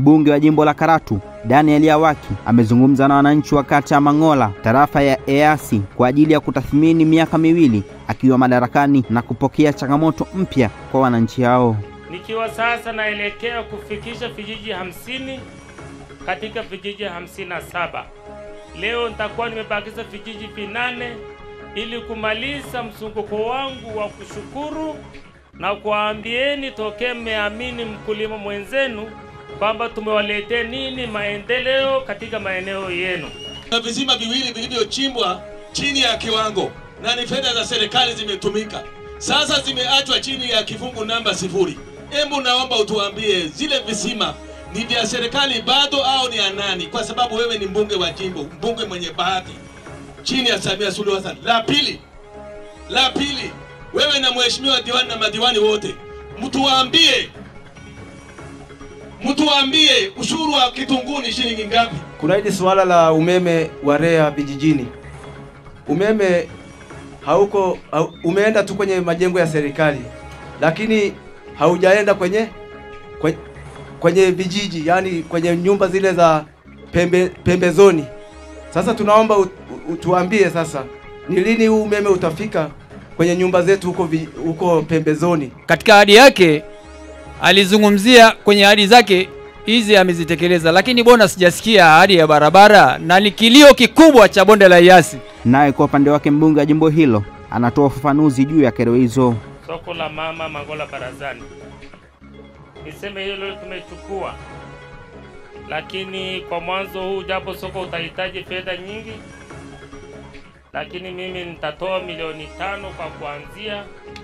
mbunge wa jimbo la Karatu Daniel Yawaki amezungumza na wananchi wa kata ya Mang'ola tarafa ya Eyasi kwa ajili ya kutathmini miaka miwili akiwa madarakani na kupokea changamoto mpya kwa wananchi hao. Nikiwa sasa naelekea kufikisha vijiji hamsini katika vijiji hamsini na saba. Leo nitakuwa nimebakiza vijiji vinane ili kumaliza mzunguko wangu wa kushukuru na kuwaambieni tokee mmeamini mkulima mwenzenu kwamba tumewaletea nini maendeleo katika maeneo yenu. na visima viwili vilivyochimbwa chini ya kiwango na ni fedha za serikali zimetumika, sasa zimeachwa chini ya kifungu namba sifuri. Hebu naomba utuambie zile visima ni vya serikali bado au ni ya nani? Kwa sababu wewe ni mbunge wa jimbo, mbunge mwenye bahati chini ya Samia Suluhu Hassan. La pili, la pili, wewe na mheshimiwa diwani na madiwani wote mtuwaambie, mtuwaambie ushuru wa kitunguu ni shilingi ngapi? Kuna hili suala la umeme wa REA vijijini. Umeme hauko hau, umeenda tu kwenye majengo ya serikali, lakini haujaenda kwenye kwenye, kwenye vijiji, yani kwenye nyumba zile za pembe, pembezoni. Sasa tunaomba ut, utuambie sasa ni lini huu umeme utafika kwenye nyumba zetu huko vi- huko pembezoni. Katika ahadi yake alizungumzia kwenye ahadi zake hizi amezitekeleza, lakini bona sijasikia ahadi ya barabara, na ni kilio kikubwa cha bonde la Eyasi. Naye kwa upande wake mbunge wa jimbo hilo anatoa ufafanuzi juu ya kero hizo. Soko la mama Mangola barazani, niseme hilo tumechukua, lakini kwa mwanzo huu, japo soko utahitaji fedha nyingi, lakini mimi nitatoa milioni tano kwa kuanzia,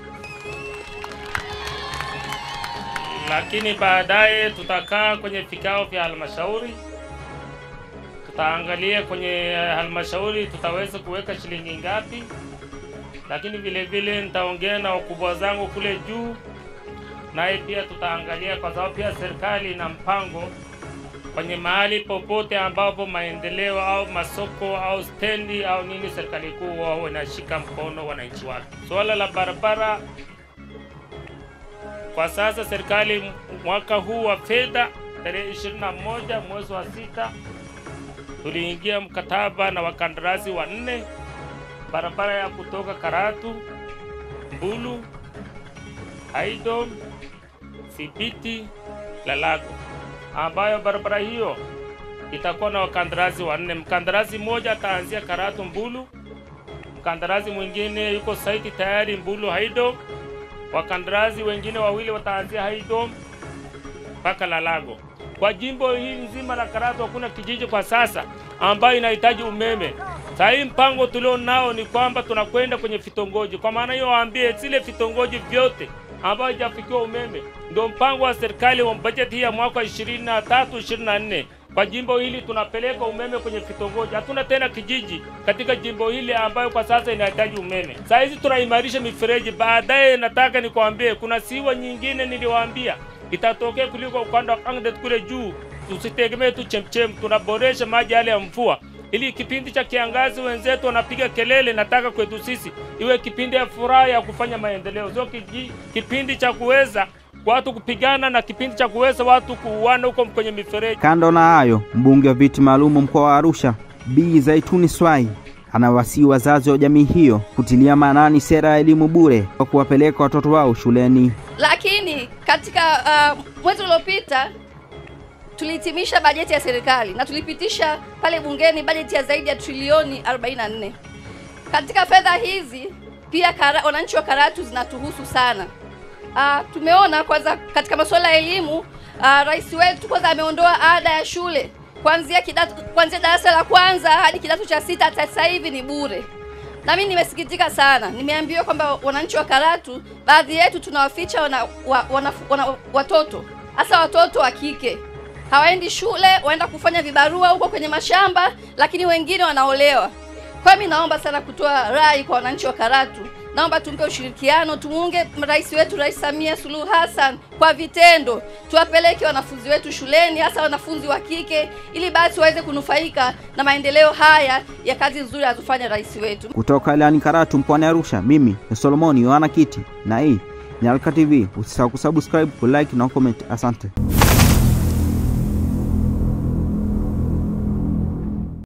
lakini baadaye tutakaa kwenye vikao vya halmashauri, tutaangalia kwenye halmashauri tutaweza kuweka shilingi ngapi lakini vile vile nitaongea na wakubwa zangu kule juu, naye pia tutaangalia, kwa sababu pia serikali ina mpango kwenye mahali popote ambapo maendeleo au masoko au stendi au nini, serikali kuu wao inashika mkono wananchi wake. Suala la barabara, kwa sasa serikali mwaka huu wa fedha tarehe 21 mwezi wa sita tuliingia mkataba na wakandarasi wanne barabara ya kutoka Karatu, Mbulu, Haidom, Sibiti, Lalago, ambayo barabara hiyo itakuwa na wakandarasi wanne. Mkandarasi mmoja ataanzia Karatu, Mbulu, mkandarasi mwingine yuko saiti tayari Mbulu, Haidom, wakandarasi wengine wawili wataanzia Haidom mpaka Lalago. Kwa jimbo hili nzima la Karatu hakuna kijiji kwa sasa ambayo inahitaji umeme. Saa hii mpango tulio nao ni kwamba tunakwenda kwenye vitongoji. Kwa maana hiyo, waambie zile vitongoji vyote ambayo hajafikiwa umeme, ndio mpango wa serikali wa bajeti hii ya mwaka 23 24 kwa jimbo hili tunapeleka umeme kwenye vitongoji. Hatuna tena kijiji katika jimbo hili ambayo kwa sasa inahitaji umeme. Saa hizi tunaimarisha mifereji. Baadaye nataka nikwambie, kuna siwa nyingine niliwaambia itatokea kuliko ukanda wa Kangdet kule juu. Tusitegemee tu chemchem, tunaboresha maji yale ya mvua ili kipindi cha kiangazi wenzetu wanapiga kelele, nataka kwetu sisi iwe kipindi ya furaha ya kufanya maendeleo, sio kiji- kipindi cha kuweza watu kupigana na kipindi cha kuweza watu kuuana huko kwenye mifereji. Kando na hayo, mbunge wa viti maalum mkoa wa Arusha Bi Zaituni Swai anawasihi wazazi wa jamii hiyo kutilia maanani sera ya elimu bure kwa kuwapeleka watoto wao shuleni. Lakini katika uh, mwezi uliopita tulihitimisha bajeti ya serikali na tulipitisha pale bungeni bajeti ya zaidi ya trilioni 44. Katika fedha hizi pia kara, wananchi wa Karatu zinatuhusu sana. Uh, tumeona kwanza katika masuala ya elimu uh, rais wetu kwanza ameondoa ada ya shule kuanzia kidato kuanzia darasa la kwanza hadi kidato cha sita, hata sasa hivi ni bure. Na mimi nimesikitika sana, nimeambiwa kwamba wananchi wa Karatu baadhi yetu tunawaficha wana, wa, wana, wana, watoto hasa watoto wa kike hawaendi shule, waenda kufanya vibarua huko kwenye mashamba, lakini wengine wanaolewa. Kwa hiyo mimi naomba sana kutoa rai kwa wananchi wa Karatu, naomba tumpe ushirikiano, tumuunge rais wetu Rais Samia Suluhu Hassan kwa vitendo, tuwapeleke wanafunzi wetu shuleni, hasa wanafunzi wa kike, ili basi waweze kunufaika na maendeleo haya ya kazi nzuri anazofanya rais wetu. Kutoka wilayani Karatu mkoani Arusha, mimi ni Solomoni Yohana Kiti na hii ni Alka TV. Usisahau kusubscribe, kulike na comment. Asante.